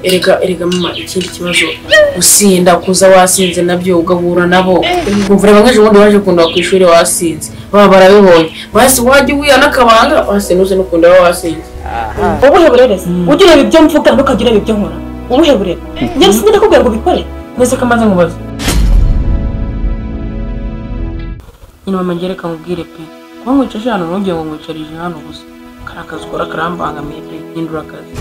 erega erega mama ikindi kibazo gusinda kuza wasinze nabyo ugahura nabo kumvura bamwe ejo bundi waje kundwa ku ishuri wasinze baba barabibonye basi wajya ubuyana akabanga wasi nuze nukunda waba wasinze wowe uheburereza ujya ureba ibyo mvuga ntukajya ureba ibyo nkora wowe uheburera njyewe sinzi ndakubwira ngo ubikore mbese ko amaze nkubaza nyine mama ngere kamubwire pe kuba nkwicaje hano ntugire ngo nkwicarije hano gusa kariya kazi ukora karambangamiye pe hindura akazi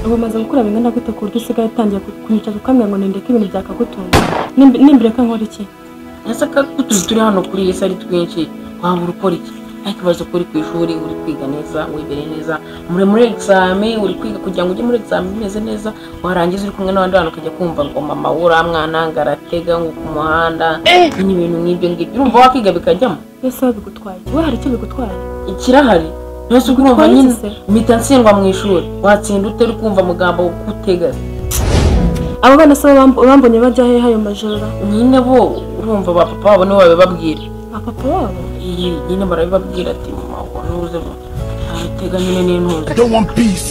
ubu maze gukura bingana gute ku buryo usigaye utangiye kunyicaza ukambwira ngo nindeke ibintu byakagutunga nimbere ko nkora iki ese ka utuzi turi hano kuri iyi si ari twinshi wabura ukora iki ariko ikibazo ko uri ku ishuri uri kwiga neza wibereye neza muri muri exame uri kwiga kugira ngo ujye muri exame umeze neza warangiza uri kumwe n'abandi bantu ukajya kumva ngo mama we uriya mwana ngo aratega ngo ku muhanda nyine ibintu nk'ibyo ngibyo urumva wakiga bikajyamo mbese wowe bigutwaye wowe hari icyo bigutwaye ikirahari mbese ubwo urumva Ukora iki nyine se? mpita ntsindwa mu ishuri watsinda utera ukumva amagambo kutega abo bana se bamb- bambonye bajya hehe ayo majoro nyine bo urumva ba papa wabo nibo babibabwira apapa wabo iyi nyine barabibabwira ati mama wa ntuzemo ntabitega nyine n'intuza don't want peace.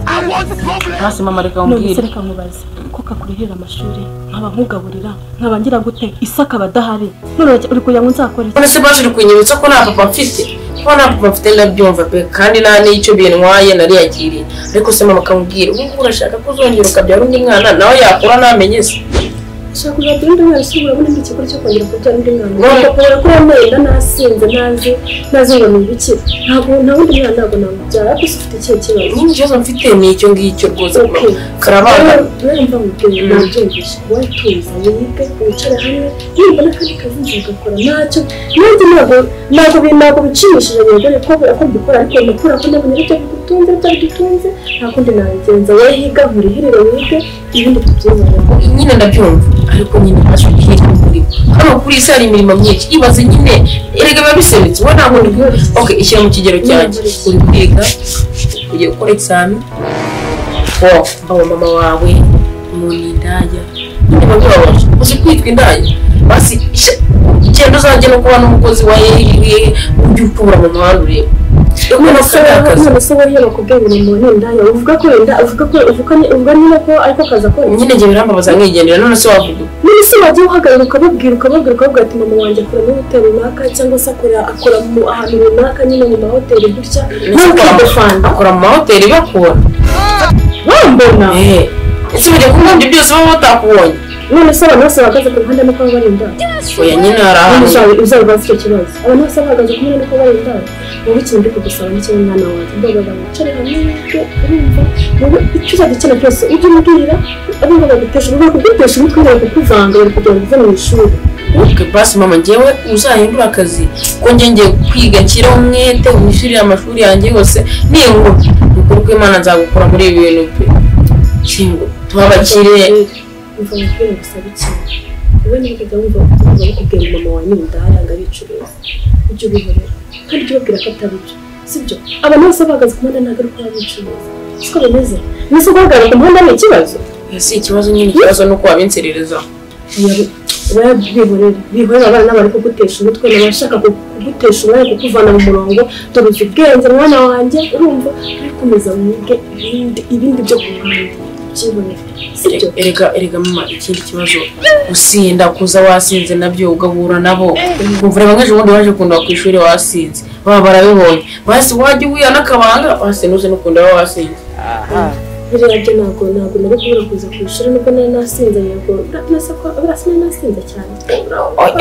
I want problems. hasi mama reka none mbwire reka nkubaze ko kakurihira amashuri nkaba nkugaburira nkaba ngira gute isi akaba adahari none uragira- uri kugira ngo nzakore iki none se baje kunyibutsa ko nta papa mfite ko nta papa mfite ndabyumva pe kandi nta n'icyo bintwaye nariyakiriye ariko se mama akamubwira ubu ngubu urashaka ko uzongera ukabyara undi mwana nawe yakura ntamenye se ushaka kuzajya undi mwana se urabona ndi ikigo cyo kongera kubyara undi mwana None- ukakubona ko wambaye inda nasinze ntazi ntazi ngo ni ibiki ntabwo nta wundi mwana ntabwo namubyara ariko se ufite ikihe kibazo n'iki kibazo mfite ni icyo ngicyo rwose mama Okay. karabana rero mva mubyeyi Mm. nabyumvise wowe tuza wige wicare hamwe nibona kandi kazi nzi ugakora ntacyo nanjye ntabwo ntabwo bi- ntabwo bishimishije yego ni ko ko mbikora ariko ndakora ko nabonye ari byo bigutunze byari dutunze nta kundi nabigenza wowe higa nkurihirire wige ibindi tubyibonemo nyine ndabyumva ariko nyine baje kubyirwa muri hano kuri isi hari imirimo myinshi ibaze nyine erega biba bisobetse wowe ntabwo uri okay ishyira mu kigero cyanjye uri kwiga ugiye gukora examen wowe aba mama wawe umuntu indaya nyine baba bibabaje uzi kwitwa indaya basi isha- genda uzajye no kuba n'umukozi wa yeri ujye ukura mu muhanda ureba none se wowe- akazi none se wowe bakubwiye ngo ni umuntu w'indaya uvuga ko wenda uvuga ko uvuga ni- uvuga niba ko ariko akazi akora iki? nyine njye birambabaza nkigendera none se wavuga uko? none se wajya uhagarara ukababwira ukababwira ukababwira ati mama wanjye akora muri hoteli runaka cyangwa se akora akora mu ahantu runaka nyine mu mahoteli gutya ntukidefanda akora mu mahoteli bakura wambona ese bajya kumwumva byose baba batakubonye none se abantu bose bahagaze ku ruhande nuko baba bari indaya oya nyine hari none ahantu uzabibaza icyo kibazo abantu bose bahagaze ku ruhande nuko bari indaya wowe ikintu ndi kugusaba ni kimwe mwana wanjye ndabona wicare hamwe n'ibyo urumva wowe icyo uzajya ukina byose ujye umubwira ari ngo baguteshe bari kugutesha umutwe bari kukuvanga bari kugira ngo uve mu ishuri Okay, basi mama njyewe uzahindura akazi ko njye ngiye kwiga nshyiraho umwete wishyurire amashuri yanjye yose ningura ukuri kw'imana nzagukura muri ibi bintu pe Singo, tuba abakire umva umupira gusaba ikintu wowe nibwaga wumva wumva bakubwira mama wawe ni indaya ngo abicuruza ujye ubihorera kandi ujye ubabwira ko atari byo sibyo abantu bose bahagaze ku muhanda ntabwo ari kuba bicuruza siko bimeze mbese guhagarara ku muhanda ni ikibazo si ikibazo nyine ikibazo ni uko wabinserereza wowe bihorere bihorere abana bari kugutesha umutwe n'abashaka ku- kugutesha umwanya kukuvana mu murongo dore uzi ubwenge mwana wanjye urumva uri komeza wige ibindi ibindi byo ku muhanda byibonera sibyo erega erega mama ikindi kibazo gusinda kuza wasinze nabyo ugahura nabo kumvura bamwe ejo bundi waje kundwa ku ishuri wasinze baba barabibonye basi wajya ubuyana akabanga wasi nuze nukunda waba wasinze buriya byo ntabwo ntabwo nari kubura kuza ku ishuri nubwo nari nasinze yego urasa ko urasa nari nasinze cyane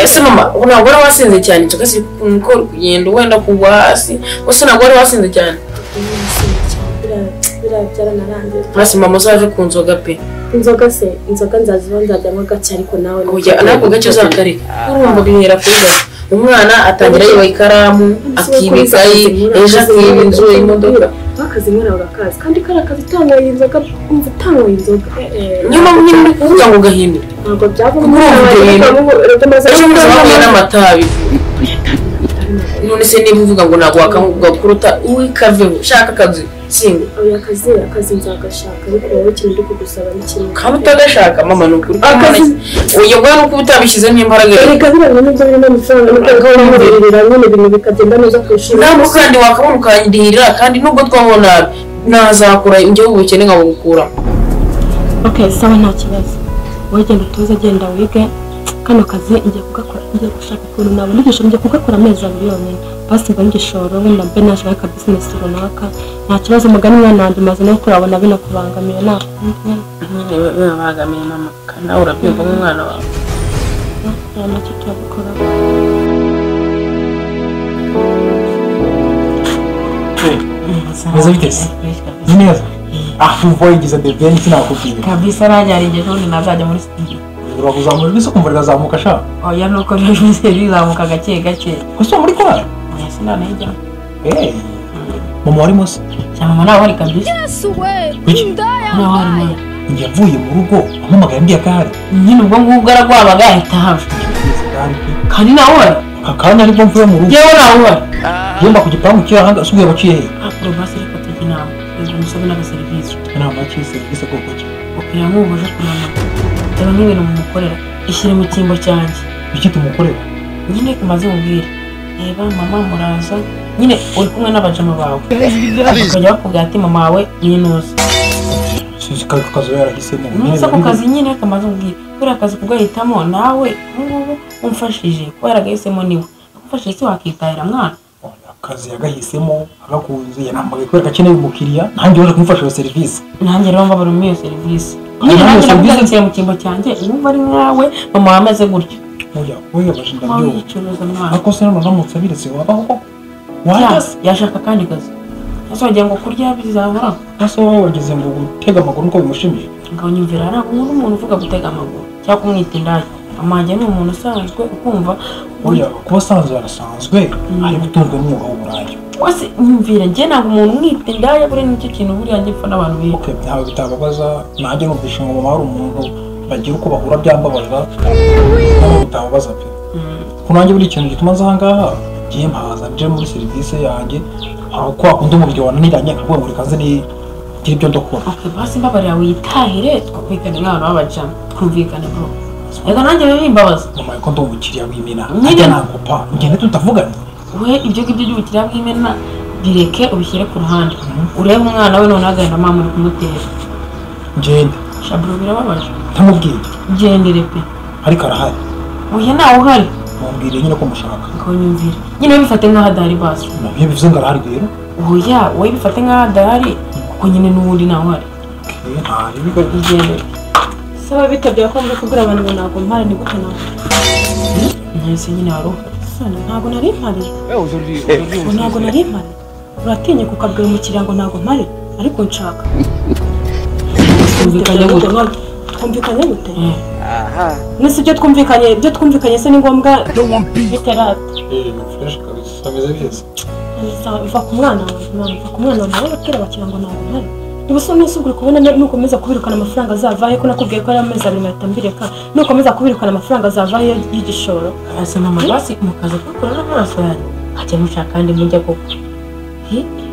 ese mama ubu ntabwo wari wasinze cyane inzoga ziri kuko uri kugenda wenda kugwa hasi gusa ntabwo wari wasinze cyane Nari nasinze cyane buriya- buriya byaranarangiye hasi mama uzaje ku nzoga pe inzoga se inzoga nzaziba nzajyamo gake ariko nawe ni- kujya ntabwo gake uzakareka urumva bihera kuri gake umwana atangira yiba ikaramu Umunsi wo akiba kuza ikayi akazinywera, ejo akiba akazinywera, inzu imodoka bakazinywera bagakaza kandi kariya kazi utanyweye inzoga kumva utanyweye inzoga eh, eh, niyo mpamvu nyine uri kuvuga ngo gahini ntabwo byavamo Kumva urugendo. ejo bundi wahuye n'amatabi none se niba uvuga ngo ntabwo wakamubwa kuruta uwikaveho shaka akazi singa akazi akazi nzagashaka ariko wowe ikintu ndi kugusaba ni kimwe kaba utagashaka mama ni ukuri Akazi- uyo bwa nuko uba utabishyizemo imbaraga yawe erega biriya nibyo birimo amafaranga nibyo birimo amafaranga nyine ibintu bikagenda neza ku ishuri ntabwo kandi wakabona ukandihirira kandi nubwo twabona ntazakura njyewe ubukene nkabugukuramo ok sawa nta kibazo wowe genda utoze genda wige kano kazi ngiye kugakora ngiye gushaka ukuntu nabona igishoro ngiye kugakora amezi abiri yonyine basi mbona igishoro wenda mbe naje nka kabizinesi runaka nta kibazo mugani mwana wanjye maze no kurabona binakubangamiye ntabwo nyine bibabangamiye n'amaka nawe urabyumva nk'umwana wawe nta nacyo turabikora Mwiza biteze? Ni neza? Ah, mvua igize debeni sinakubwira. kabisa bajyana ingeso ubundi nazajya muri studio Urwa kuzamura ese kumva rirazamuka sha. oya nuko rero bise bizamuka gake gake Ese muri kwa? oya sinana yijya Eh. Mama wari munsi. cyane mama nawe ari kabisa Kuki? nawe ari nayo Yavuye mu rugo ampamagaye mbya gare. nyine ubwo ngubwo aragwabaga ahita hava Ngeze gare pe. kandi nawe wari Aka kanya aribwo mvuye mu rugo. yewe nawe wari Yemba ku gipangu cy'aha hanga asubiye baciye he? akora basi ariko tujya inama yego umusabe n'agaserivisi Nta baciye serivisi ko kuki. ukira nk'ubu uje kunanura reba nk'ibintu mumukorera ishyire mu cyimbo cyanjye Iki tumukorera? nyine kumaze ubwire reba mama muraza nyine uri kumwe n'abajama bawe bakajya bakubwira ati mama wawe yinuza Sinzi ka kazo yarahisemo. nuza ku kazi nyine kamaze ubwire kubera akazi kugahitamo nawe ubungubu umfashije kubera agahisemo niwe agufashije se wakitahira mwana Akazi yagahisemo agakunze yarambaye kubera akeneye umukiriya nanjye waje kumufasha iyo serivisi. nanjye rero mbabura muri iyo serivisi Iyo nyine nanjye serivisi- nakubwira nshyira mu cyimbo cyanjye wumva ari nkawe mama wawe ameze gutyo Oya, oya bashinda mama byo. yicuruza mwana ariko se none uramutse abiretse wabaho koko Ya- wahagaze yashaka akandi kazi azongera ngo kurya bizahoraho ese wowe wageze ngo gutega amaguru uko bimushimije ngo nyumvira hari umuntu umuntu uvuga gutega amaguru cyangwa kumwita indaya amanjye ni umuntu usanzwe ukumva oya kuba asanzwe yarasanzwe ari gutunzwe n'umwuga w'uburaya wese nyumvira njye ntabwo umuntu umwita indaya buriya nicyo kintu buriya njye mpfa n'abantu biga oke ntawe bitababaza nanjye numvishe ngo mama hari umuntu bagira uko bahura byambabaza ntabwo bitababaza pe ko nanjye buri kintu gituma nza aha ngaha ngiye mpaza nje muri serivisi yanjye hari uko wakunda umubiri wananiranye akavuga ngo reka nze ni- ngire ibyo ndakora ok basi mbabarira witahire twumvikane nk'abantu b'abajama twumvikane bro reka nanjye bibe bimbabaza mama ko ndi umukiriya w'imena Nyine- ajya nagupa ngende tutavugana we ibyo ngibyo by'ubukiriya bw'imena bireke ubishyire ku ruhande urebe umwana we noneho agahinda mama uri kumutera ngende shaburo birababaje ntamubwiye ugendere pe ariko arahari oya ntawe uhari mubwire nyine ko mushaka ngo nyumvire nyine bifate nk'aho adahari basi nabyo bivuze ngo arahari rero oya wowe bifate nk'aho adahari kuko nyine n'ubundi ntawe uhari ntari bigo igendere saba bitabye ko muri kugura abantu ngo ntabwo mpare ni gute ntabwo mwese nyine wari uhari ntabwo nari mpari ubu ntabwo nari mpari uratinye ukabwira umukiriya ngo ntabwo mpari ariko nshaka twumvikanye gutya twumvikanye gute Mm. nese ibyo twumvikanye ibyo twumvikanye se ni ngombwa Don't want beef. biterata fureshi kabisa ameze neza biva ku mwana wawe mwana biva ku mwana wawe nawe batera bakira ngo ntabwo mpari niba usa n'usa uri kubona ni- nukomeza kubirukana amafaranga azavayo ko nakubwiye ko ari amezi abiri ngahita mbireka nukomeza kubirukana amafaranga azavayo y'igishoro asa mama basi mukaza kukora n'amaraso yanyu hajya mushaka kandi mujya koko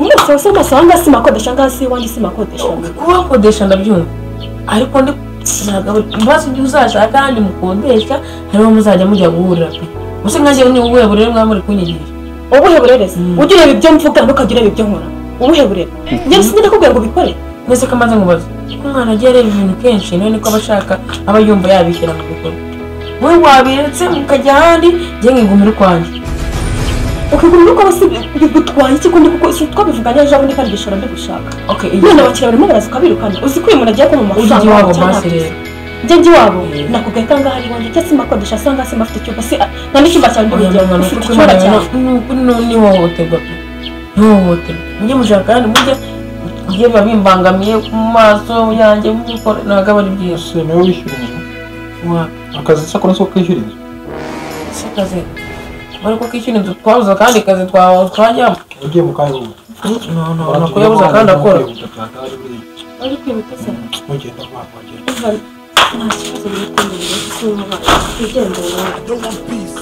umunsi wose amasaha ngasi makodesha ngasi iwanjye si makodesha kubakodesha ndabyumva ariko ndi ntabwo mbaza ibyo uzashaka kandi mukodesha hariho muzajya mujya guhurira pe gusa nkanjye ni ubuhe burere mwaba muri kunyigisha ubuhe burerezi Mm. ujya ureba ibyo mvuga ntukajya ureba ibyo nkora ubuhe burere njye sinzi ndakubwira ngo ubikore mbese ko amaze nkubaza ko umwana agiye areba ibintu kenshi nawe niko aba ashaka aba yumva yabishyira mu bikorwa wowe wabiretse mukajya ahandi njye nkigumira ukwanjye ukigura urugo bose bigutwaye iki kundi kuko si twabivuganye ejo bundi kandi igishoro ndigushaka ok none abakiriya barimo baraza ukabirukana uzi ko uyu muntu agiye kubona ujya amafaranga iwabo cyangwa basi ntabyo uzi. rero njye njye iwabo Mm. nakubwiye ko ahangaha ari iwanjye cyangwa se makodesha cyangwa se mafite icyumba si nta n'icyumba cyawe Oya ndigera mama, ufite nukuri icyumba mama, cyawe nukuri nu- ntihohoterwa pe ntihohoterwa mujye mushaka kandi mujye mujye biba bimbangamiye ku maso yanjye mubikora ntabwo aba ari byiza ese nawe wishyura inzu Wa- akazi se akora nso kwishyura inzu si akazi bari ko kishyura inzu twabuze akandi kazi twa- twajyamo ugiye mu kahe bubu No, no, no, ko yabuze akandi akora wari kwibuka se mugenda wakwagera nta kibazo biri kumenya kuko uyu mubano wigendeye nawe Don't want peace.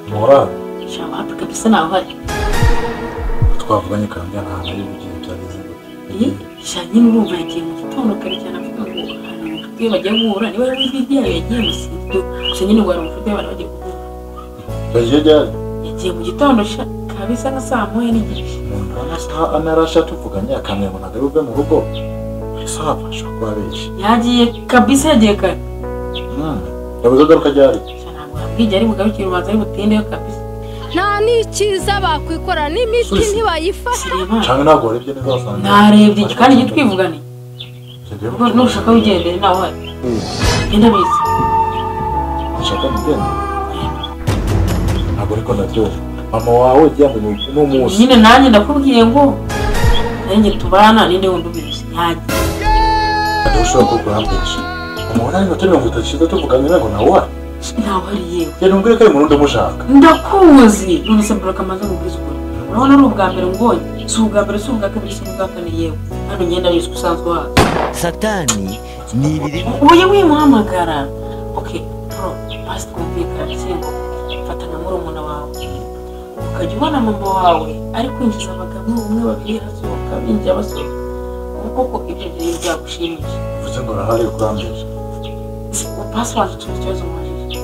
Mora Shaka wapi kabisa ntawe uhari twavuganye kandi nta hantu ari bugiye byageze ngo Eh, sha nyine urumva yagiye mu gitondo kare cyane avuga ngo hari abakiriya bagiye guhura niba yari uzi ibyo yagiye mu sinzo gusa nyine wari umufite bari bagiye kuguha yagiye ryari yagiye mu gitondo sha kabisa nka saa moya n'igice umuntu amasaha ane arasha tuvuganye akamenya ngo ntabwo ari buve mu rugo ese hafasha kuba benshi yagiye kabisa yagiye kare yabuze agaruka ryari Sha, ntabwo yambwiye ari bugarukire urubanza ari butindeyo kabisa nta n'ikiza bakwikora n'imiti ntibayifata sireba cyane ntabwo warebye neza wasanga narebye iki kandi icyo twivuganiye Tugiye ubwo nushaka wigendere nawe uhari genda bizi Nashaka mugende ntabwo ariko ndaryoha mama wawe yamenya uno munsi nyine nanjye ndakubwiye ngo nanjye tubana ninde wundi ubizi nyanjye ntabwo ushobora kuba kurambesha umuntu ari nka mirongo itatu ishize tuvuganye nawe ngo nawe uhari ntawe ari yewe rero umbwire ko ari umuntu ndamushaka ndakuzi none se buraka amaze kubwiza ukuri urabona ari ubwa mbere ngonye si ubwa mbere si ubwa kabiri si ubwa kane yewe hano ngenda bizwi usanzwe uhazi satani ni ibiri ubuye wimuhamagara oke bro basi twumvikana cyangwa fata nka murumuna wawe ukajya ubona mama wawe ari kwinjiza abagabo umwe babiri asohoka binjira basohoka ubu koko ibyo byari byagushimisha mvuze ngo arahari kurambesha pasiwadi tuzi ikibazo umubajije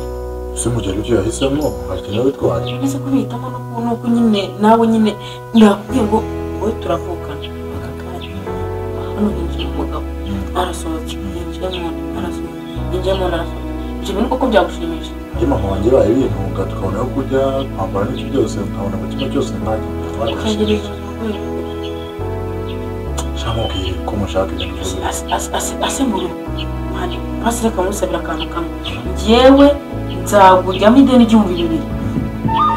ese mu gihe aribyo yahisemo hakenewe witwaye uretse ko bihitamo no ku- nuko nyine nawe nyine ndakubwiye ngo wowe turavukana aka kanya hano hinjiye umugabo arasohotse yinjiye mu nda arasohotse yinjiye mu nda arasohotse ibyo bintu koko byagushimishije iyo mama wanjye baye bintunga tukabona aho kurya kwambara n'ibyo byose nkabona mu kimwe cyose nanjye ukagira ijambo rwego shamubwiye ko mushaka ibintu byose asemura mani pasire kamusabira akantu kamwe njyewe nzaguryamo ideni igihumbi bibiri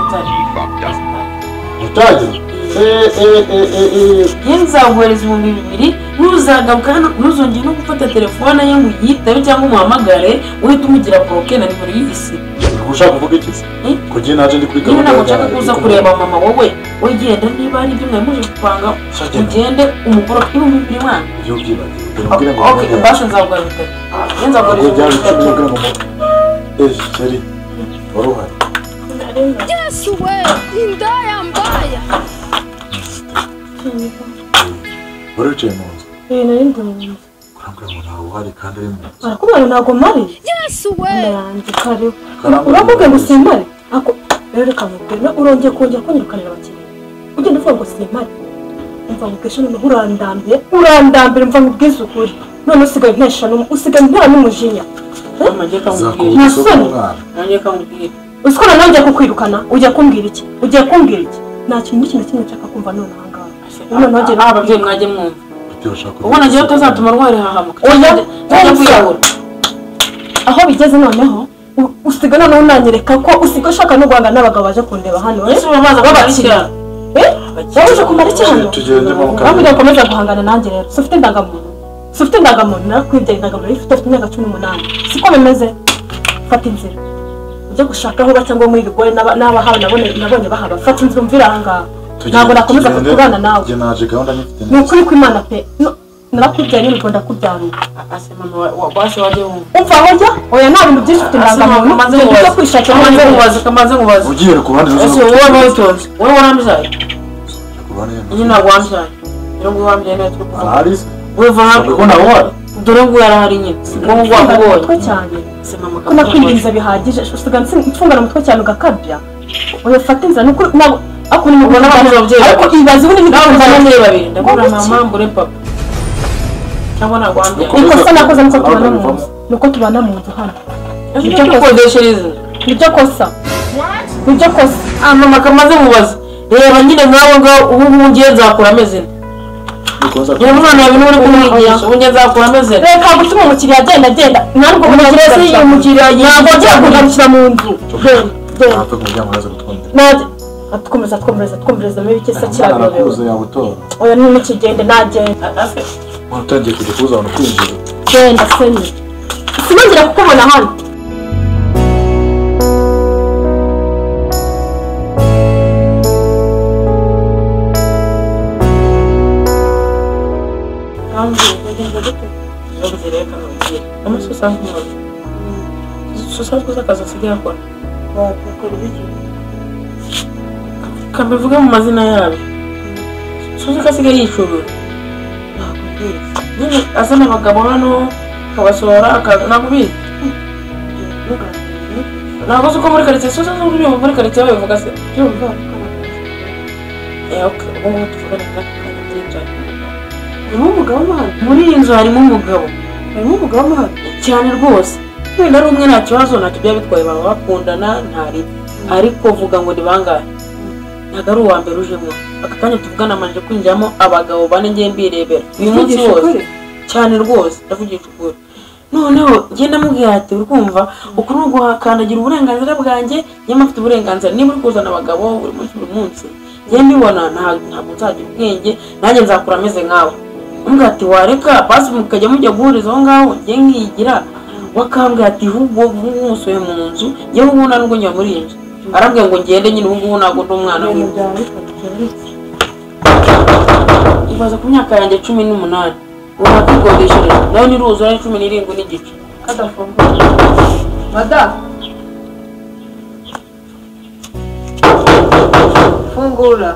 nzarifata utagira eh eh eh eh eh ye nzaguhereza ibihumbi bibiri ntuzagaruka hano ntuzongere no gufata telefone ye ngo uyitabe cyangwa umuhamagare uhite umugira boroke na nimero y'isi ubwo ushaka kuvuga iki se Eh? kugira naje ndi kuri niba ntabwo nshaka yanjye, kuza ariko kureba mama wowe wegenda niba hari ibyo mwemuje gupanga Uzagenda. ugende umugoroka ibihumbi bibiri mwana iyo ubyibagiwe ubwira ngo ok basho nzaguhereza ye nzaguhereza ubwo byari ibihumbi icyo bitatu ubwira ngo eh sheri wari uhari yesu we indaya mbaya wari wicaye mu nzu Eh, nari ndabona. kurambwira ngo ntawe uhari kandi ari mu nzu Barakubwira ngo ntabwo mpari. yesu we Mama yanjye kariho. Karambwira Uramubwira ngo ngo- simpari? Ako rero reka nkubwire na- urongeye kongera kunyirukanira abakiriya. Ugenda uvuga ngo simpari. Umva nkubwije noneho urandambiye, urandambiye mva nkubwize ukuri. None usigaye ntesha n'um- usigaye ntera n'umujinya. amajye kamubwira Zakubise Nasoni. umwana. amajye kamubwira Usikora nawe ugiye kukwirukana, ugiye kumbwira iki? Ugiye kumbwira iki? Nta kintu n'ikintu kimwe nshaka kumva none aha ngaha. Ubu noneho ugiye Ah, ababyeyi mwajye mwumva Bitewe ushaka kugira ubona ngewe icyo utazatuma rwari hahamuka Oya, ujya kwiyahura aho bigeze noneho u- usiga noneho unanyereka ko usiga ushaka no guhangana n'abagabo baje kundeba hano eh? ese uba maze Babakiriya. Eh? waba uje kumara iki hano Tugende mu kabiri. kugira ngo ukomeze guhangana nanjye rero si ufite indangamuntu si ufite indangamuntu nakwibye indangamuntu ifite ufite imyaka cumi n'umunani siko bimeze fata inzira ujye gushaka aho uba cyangwa muri rigore n'aba- n'abahawe nabone- nabonye bahaba fata inzira umvira aha ngaha Tugende- ntabwo nakomeza tugende. kubana nawe Njye naje gahunda nyifite ni neza ukuri kw'imana pe No, narakubyaye n'urugo ndakubyaruye ase mama wa- wa- wase wajye wumva umva aho njya oya nta bintu byinshi ufite Ase mama indangamuntu kamaze ugenda ujya nkubaza kwishakira kamaze nkubaza kamaze nkubaza ugiye ku ruhande ese wowe wabitonze wowe warambizaye ku ruhande iyo ntabwo wambizaye rero ngo wambiye nawe turi kuvuga ahari weva ntabwo ko nawe uhari dore ngo yarahari nyine wowe mfungana umutwe wamubonye cyane ase mama ko nakwinjiriza bihagije usigaye mfungana umutwe cyane ugakabya oya fata inzira ni ukuri ntabwo ariko ni Ubona mugore abandi babyeyi ariko babiri. ibaze ubundi nawe ntitungane mvana niba niba babiri ndabura Ngo mama mbure papa cyangwa ntabwo wambiye Uko- ikosa nakoze nuko Ntabwo tubana mu bivamo. nzu nuko tubana mu nzu hano ibyo dukodeshereza nibyo kosa nibyo kosa ah mama kamaze nkubaza reba nyine ngaho ngaho ubu ngubu ngiye nzakura ameze nte bikoza reba umwana wawe niwe uri kumwigisha ubu ngiye nzakura ameze nte reka gutuma umukiriya agenda agenda ntabwo umukiriya se iyo umukiriya ntabwo agiye kugarukira mu nzu dore dore ntapfa kumuryango araza gutwumvira nanjye atwomereza atwomereza atwomereza muri bike se kiraberewe arakuza yabutora oya ntimukigende nagenda ase umuntu utangiye kujya kubuza abantu kwinjira genda senye sinongera kukubona hano usanzwe uzi akazi asigaye akora kabivuge mu mazina yabyo suzi ko asigaye yicurura nyine azana abagabo hano akabasohora akaza nakubizi ntabwo uzi ko muri karitsiye sosa zo uriyo muri karitsiye babivuga se byumva Eh, okay, ubu ngubu tuvugane na kanya byinjira harimo umugabo mahano muri iyi nzu harimo umugabo harimo umugabo mahano cyane rwose wenda ari umwe nta kibazo nta tujya bitwaye baba bakundana ntari ariko vuga ngo ni bangahe ntabwo ari uwa mbere ujemo aka kanya tuvugana amanje kwinjiramo abagabo bane ngiye mbirebera uyu munsi Uvugisha wose ukuri? cyane rwose ndavugisha ukuri noneho genda mubwira ati uri kumva uku ni uguhakandagira uburenganzira bwanjye nyamara mfite uburenganzira niba uri kuzana abagabo buri munsi buri munsi njye mbibona nta- ntabwo nzagira ubwenge nanjye nzakura ameze nkawe umbwa ati wareka basi mukajya mujya guhuriza aho ngaho njye nkiyigira wakambwira ati hubwo nkusoye mu nzu njye ubu nta n'ubwo njya muri iyi nzu arambwira ngo ngende nyine ubu ngubu ntabwo ndi umwana w'iwe ibaza ku myaka yanjye cumi n'umunani unakigodeshereje nayo niruzura cumi n'irindwi n'igice kadafunguye madamu fungura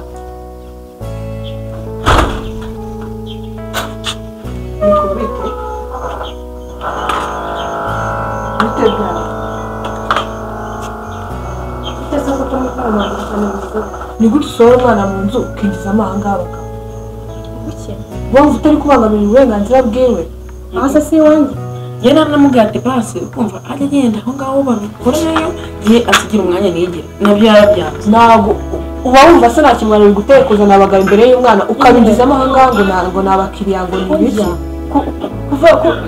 nikubite mutegane Ndetse ko turi kumwe n'abantu ni gute usohora umwana mu nzu ukinjiza amahanga abagabo wumva utari kubangamira uburenganzira bwiwe aha se si iwanjye njye namubwira ati basi ukumva ajya agenda aho ngaho babikorereyo ye asigira umwanya nigire nabyo yarabyanze ntabwo uba wumva se nta kimwaro uri gutera kuzana abagabo imbere y'umwana ukabinjizamo aha ngaha ngo ntabwo ni abakiriya ngo ni ibiki Ku- kuva- ku-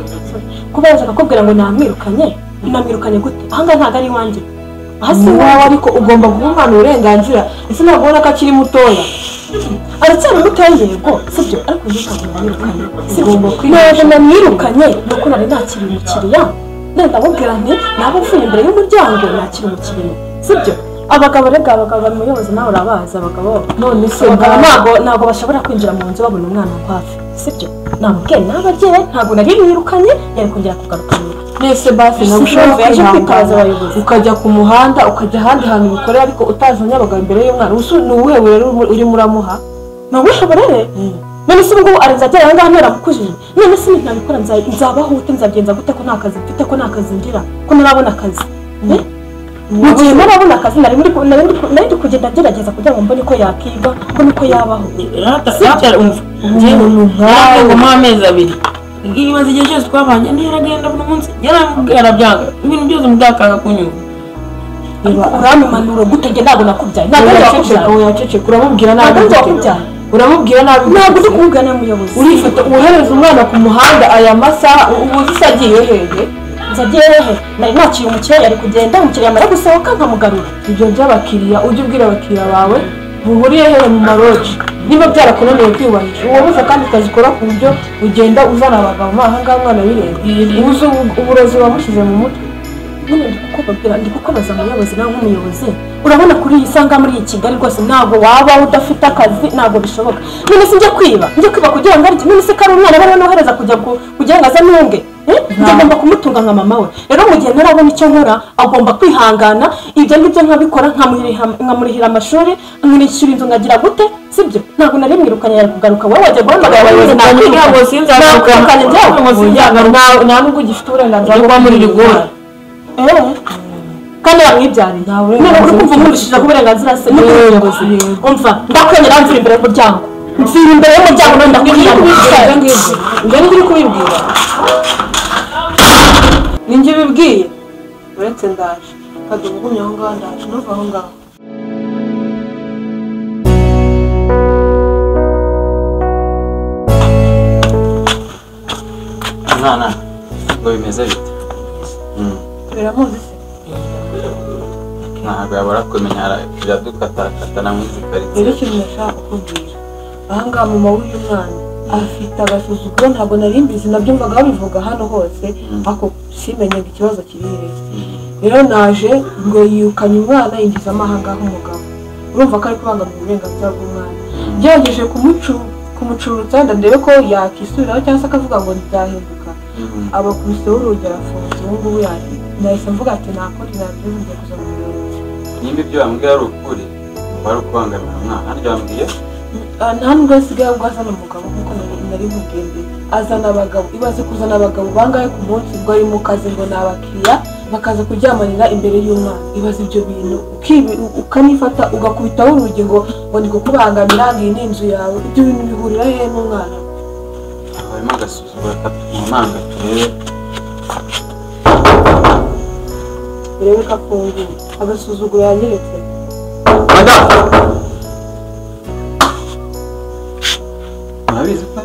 kuba yashaka kubwira ngo namwirukanye namwirukanye gute aha ngaha ntabwo ari iwanjye aha si iwawe ariko ugomba guha umwana uburenganzira ese ntabwo ubona ko akiri mutoya aracyari mutoya yego sibyo ariko uyu ntabwo namwirukanye sibyo ntabwo namwirukanye ni uko nari nakiri umukiriya nenda mubwira nti naba uvuye imbere y'umuryango nakiri umukiriya sibyo abagabo rega abagabo bari muyobozi nawe urabazi abagabo none se abagabo ntabwo ntabwo bashobora kwinjira mu nzu babona umwana aho hafi sibyo namubwiye n'ababyeyi ntabwo nari mwirukanye yari kongera kugarukanira mwese basi Si ntabwo ushobora ngombwa ko ujya kwitabaza kwihangana abayobozi. ukajya ku muhanda ukajya ahandi hantu bikorera ariko utazanye abagabo imbere y'umwana ubu se ni uwuhe burere urimo- urimo uramuha ni ubuhe burere none se ubungubu arazagera aha ngaha ntarakukujije none se ntabikora nza- nzabaho ute nzagenza gute ko nta kazi mfite ko nta kazi ngira ko ntarabona akazi Eh? mu gihe ntarabona akazi nari muri ku- nari muri ku- nari ndi kugenda ngerageza kugira ngo mbone ko yakiga ko niko yabaho rata umva umuntu nkawe ngo mu amezi abiri ibaza igihe cyose twabanye ntiragenda buri munsi yaramubwira arabyanga ibintu byose mudakanga kunyumva urampanuro gute njye ntabwo nakubyaye ntabwo ari Uyaceceka, wakubyaye uyaceceka uramubwira ntabwo nabi ari wakubyaye uramubwira nabi ntabwo ndi kuvuga n'umuyobozi urifata wohereza umwana ku muhanda aya masaha ubu se agiye hehe nzagiye hehe nari nakiriye umukiriya yari kugenda umukiriya amara gusohoka nkamugarura ibyo by'abakiriya ujye ubwira abakiriya bawe buhuriye hehe mu maroji niba byarakunaniye kwiyubahisha uwabuze kandi ukazikora ku buryo ugenda uzana abagabo mo aha ngaha umwana wireba ubuze ubu- uburozi wamushyize mu mutwe nyine ndi kukubabwira ndi kukubaza umuyobozi nawe nk'umuyobozi urabona kuri iyi sanga muri iyi kigali rwose ntabwo wabaho udafite akazi ntabwo bishoboka none se njya kwiba njya kwiba kugira ngo arye none se ko ari umwana bariho nohereza kujya ku- kugira ngo aze ntunge Eh? njye agomba kumutunga nka mama we rero mu gihe ntarabona icyo nkora agomba kwihangana ibyo ngibyo nkabikora nkamuriha- nkamurihira amashuri nkamwishyura inzu nkagira gute sibyo ntabwo nari mwirukanye yari kugaruka wowe wajya guhamagara abayobozi nakwiga ntabwo sinzagaruka nakwirukanye njyewe ntabwo sinzagaruka nta nubwo ugifite uburenganzira kuba muri rigori Eh. kandi yamwibyariye Nta none burenganzira uri kumva ufite. umurishije ku burenganzira se n'ubuyobozi umva ndakwemera mvira imbere y'umuryango mvira imbere y'umuryango none ndakwiyamamaza ibyo ngibyo ibyo ngibyo uri kubibwira ni njye ubibwiye uretse ndaje kadobo ugumye aho ngaho ndaje ntuva aho ngaho mwana ngo bimeze bite biramuzi se ntabwo yabura kumenya iradukatakatana mw'izi rero karitsiye ikintu nashaka kukubwira aha ngaha mama w'uyu mwana afite agasuzuguro ntabwo nari mbizi nabyumvaga babivuga hano hose ako simenyaga ikibazo kiri hehe rero naje ngo yirukanye umwana yinjiza amahanga nk'umugabo urumva ko ari kubangamira uburenganzira bw'umwana ngerageje kumucu- kumucurutsa ndandebe ko yakisubiraho cyangwa se akavuga ngo ntibyahinduka abakubise w'urugi arafunze ubu ngubu yari nahise mvuga ati ntakundi nabyiza njya kuza mu birori nimba ibyo wambwiye ari ukuri wari ukubangamira umwana hano wambwiye Ah, nta nubwo asigaye ubwo azana umugabo nk'uko nari nari mubwiye mbere azana abagabo ibaze kuzana abagabo bangahe ku munsi ubwo ari mu kazi ngo ni abakiriya bakaza kuryamarira imbere y'umwana ibaza ibyo bintu ukibi- ukanifata ugakubitaho urugi ngo ngo ndi kukubangamira ngo iyi ni inzu yawe ibyo bintu bihurira hehe n'umwana harimo agasuzuguro katumanga turebe urebe ko afunguye agasuzuguro yanyeretse murabizi ko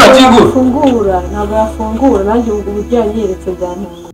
ari fungura ntabwo yafungura nanjye ubu uburyo yanyeretse byananiye